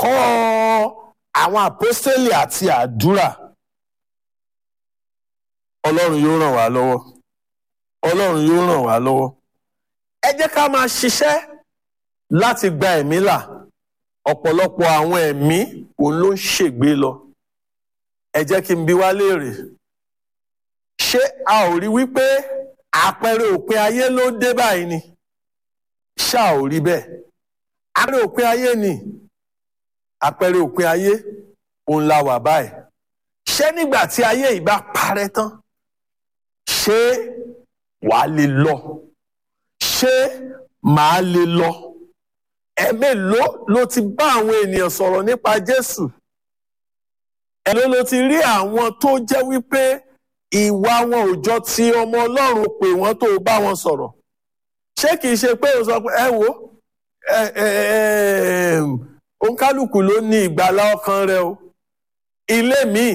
ẹ̀kọ́ àwọn àpọ́stélì àti àdúrà ọlọ́run yóò ràn wá lọ́wọ́ ọlọ́run yóò ràn wá lọ́wọ́ ẹ jẹ́ ká máa ṣiṣẹ́ láti gba ẹ̀mí là ọ̀pọ̀lọpọ̀ àwọn ẹ̀mí òun ló ń ṣègbé lọ ẹ jẹ́ kí n bi wá léèrè ṣé a ò rí wípé àpẹẹrẹ òpin ayé ló dé báyìí ni ṣá ò rí bẹ́ẹ̀ àpẹẹrẹ òpin ayé ni àpẹẹrẹ òpin ayé òun la wà báyìí ṣé nígbà tí ayé yìí bá parẹ́ tán ṣé wàá lè lọ ṣé màá lè lọ ẹ̀mélòó ló ti bá àwọn ènìyàn sọ̀rọ̀ nípa Jésù ẹ̀ló ló ti rí àwọn tó jẹ́ wípé ìwà wọn ò jọ ti ọmọ Ọlọ́run pé wọ́n tó bá wọn sọ̀rọ̀ ṣé kìí ṣe pé o sọ pé ẹ wo òǹkálùkù ló ní ìgbàlá ọkàn rẹ o ilé mi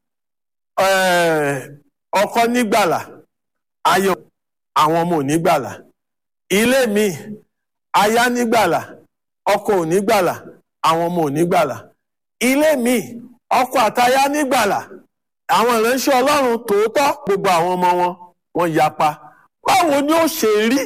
ọkọ nígbàlà ayọ̀ àwọn ọmọ ò nígbàlà ilé mi aya nígbàlà ọkọ ò nígbàlà àwọn ọmọ ò nígbàlà ilé mi ọkọ àtaya nígbàlà àwọn ìránṣẹ́ Ọlọ́run tòótọ́ gbogbo àwọn ọmọ wọn wọ́n yapa báwo ni ó ṣe rí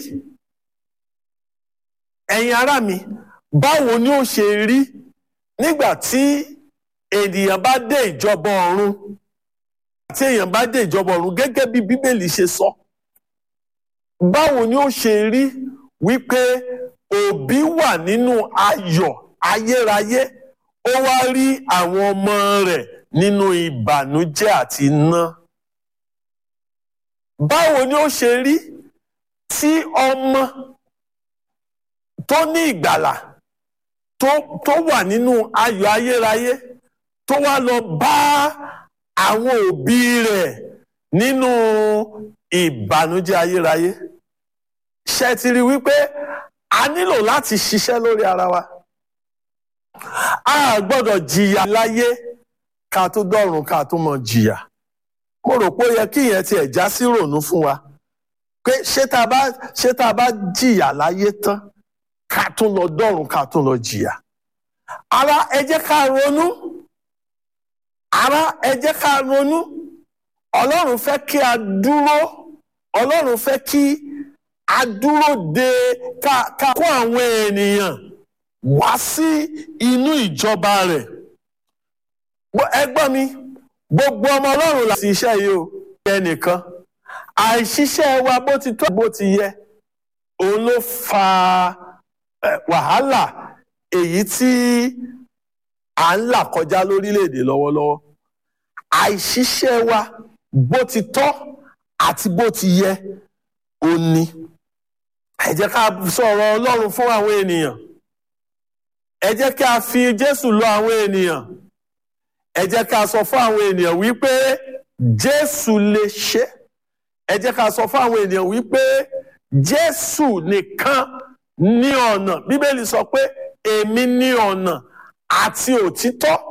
ẹ̀yin ará mi báwo ni ó ṣe rí nígbà tí ènìyàn bá dé ìjọba ọ̀run tí èèyàn bá dé ìjọba ọ̀run gẹ́gẹ́ bí Bíbélì ṣe sọ báwo ni ó ṣe rí wípé òbí wà nínú ayọ̀ ayérayé ó wá rí àwọn ọmọ rẹ̀ nínú ìbànújẹ́ àti iná báwo ni ó ṣe rí tí ọmọ tó ní ìgbàlà tó tó wà nínú ayọ̀ ayérayé tó wá lọ bá àwọn òbí rẹ̀ nínú ìbànújẹ́ ayérayé ṣe ti rí wípé a nílò láti ṣiṣẹ́ lórí ara wa a gbọ́dọ̀ jìyà láyé ká tó dọ̀run ká tó mọ̀ jìyà mo rò pé ó yẹ kí ìyẹn tiẹ̀ já sí rònú fún wa pé ṣé tá a bá ṣé tá a bá jìyà láyé tán ká tún lọ dọ̀run ká tún lọ jìyà ara ẹ jẹ́ ká ronú ara ẹ jẹ́ ká ronú ọlọ́run fẹ́ kí a dúró ọlọ́run fẹ́ kí a dúró de ká ká kó àwọn ènìyàn wá sí inú ìjọba rẹ̀ ẹgbọ́n mi gbogbo ọmọ ọlọ́run láti iṣẹ́ yìí o ẹnìkan àìṣiṣẹ́ wa bó ti tó bó ti yẹ òun ló fa wàhálà èyí tí à ń là kọjá lórílẹ̀‐èdè lọ́wọ́lọ́wọ́ àìṣiṣẹ́ wa bó ti tọ́ àti bó ti yẹ ó ní ẹ jẹ́ ká sọ̀rọ̀ ọlọ́run fún àwọn ènìyàn ẹ jẹ́ ká fi jésù lọ àwọn ènìyàn ẹ jẹ́ ká sọ fún àwọn ènìyàn wípé jésù lè ṣe ẹ jẹ́ ká sọ fún àwọn ènìyàn wípé jésù nìkan ní ọ̀nà bíbélì sọ pé èmi ní ọ̀nà àti òtítọ́